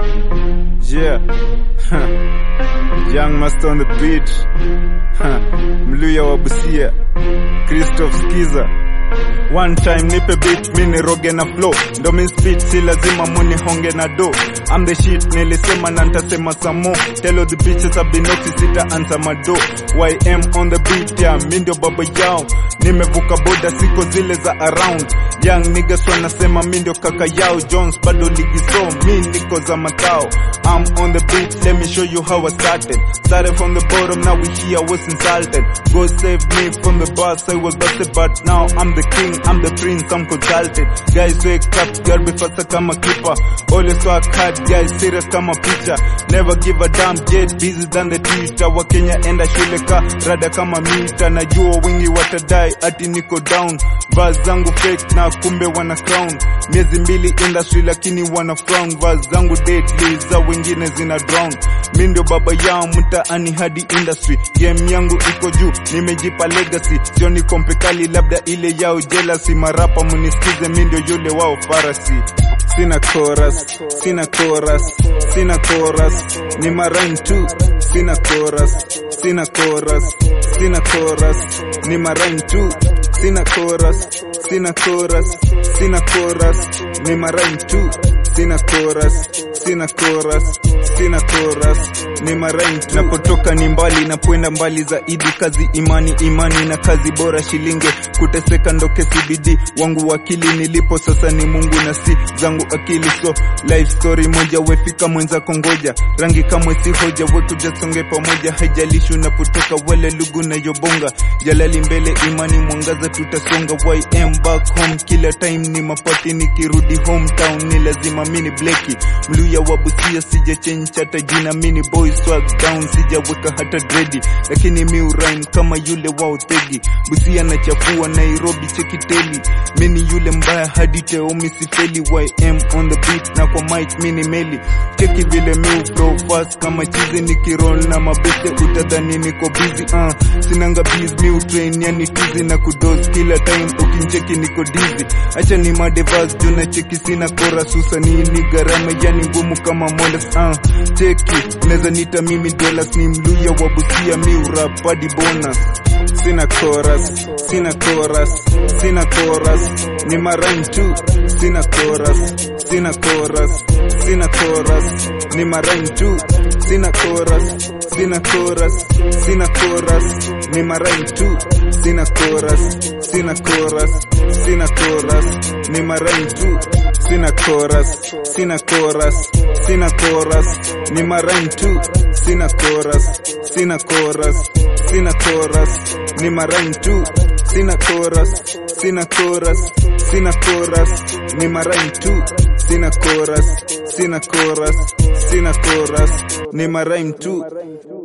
Yeah. Young Master on the beat. Mluya wa Busia. Christoph Skiza. One time nipe beat mini roge na flow ndo min speed si lazima muni honge na do I'm the shit nilisema na ntasema some more Tell all the bitches I've been naughty sita answer my door YM on the beat yeah mi ndio baba yao nimevuka boda siko zile za around Young niggas wanasema mi ndio kaka yao Jones bado ligi so mi niko za matao I'm on the beat let me show you how I started Started from the bottom now we here I was insulted God save me from the bus I was busted but now I'm the king I'm the prince I'm consulted Guys wake up girl be faster kama keeper Always work hard guys serious kama picha Never give a damn get busy than the Twitter Wakenya enda shule ka rada kama mita Najua wengi watadai ati niko down Vaz zangu fake na kumbe wana crown Miezi mbili industry lakini wana frown Vaz zangu deadly za wengine zina drown Mi ndio baba yao mtaani hadi industry Game yangu iko juu nimejipa legacy Sio ni kompe kali labda ile yao jealousy Marapa munisikize mi ndio yule wao farasi Sina chorus, sina chorus, sina chorus, ni marine tu. Sina chorus, sina chorus, sina chorus, ni marine tu. Sina chorus, sina chorus, sina chorus, ni marine tu. Sina chorus, sina chorus, sina chorus, ni marine tu. Napotoka ni mbali, napoenda mbali zaidi, kazi imani, imani na kazi bora, shilinge kuteseka ndo KCBD wangu wakili nilipo sasa ni Mungu na si zangu akili so life story moja wefika mwenzako ngoja rangi kamwe si hoja wekujasonge pamoja haijalishi unapotoka wale lugu na yobonga jalali mbele imani mwangaza tutasonga ym back home kila time ni mapati nikirudi hometown ni lazima mini bleki mluya wa busia sija change hata jina mini boy swag down sijaweka hata dredi lakini mi urime kama yule wa utegi busia na chafua nairobi chekiteli mini yule mbaya hadi teomi sifeli ym on the beat na kwa mic mini meli cheki vile mi flow fast kama chizi nikiroll na mabete utadhani niko busy uh, sinanga biz mi utrain yani tizi na kudos kila time ukincheki niko dizzy acha ni madevas juu na cheki sina chorus usanii gharama yani ngumu kama molas uh, cheki neza nita mimi dollars ni mluya wa busia mi urap hadi bonus sina chorus sina chorus sina chorus ni marine tu sina chorus sina chorus sina chorus ni marine tu sina chorus sina chorus sina chorus ni marine tu sina chorus sina chorus sina chorus ni marine tu sina chorus sina chorus sina chorus ni marine tu sina chorus sina chorus sina chorus ni marine tu sina chorus sina chorus sina chorus ni marine tu sina chorus sina chorus sina chorus ni marine tu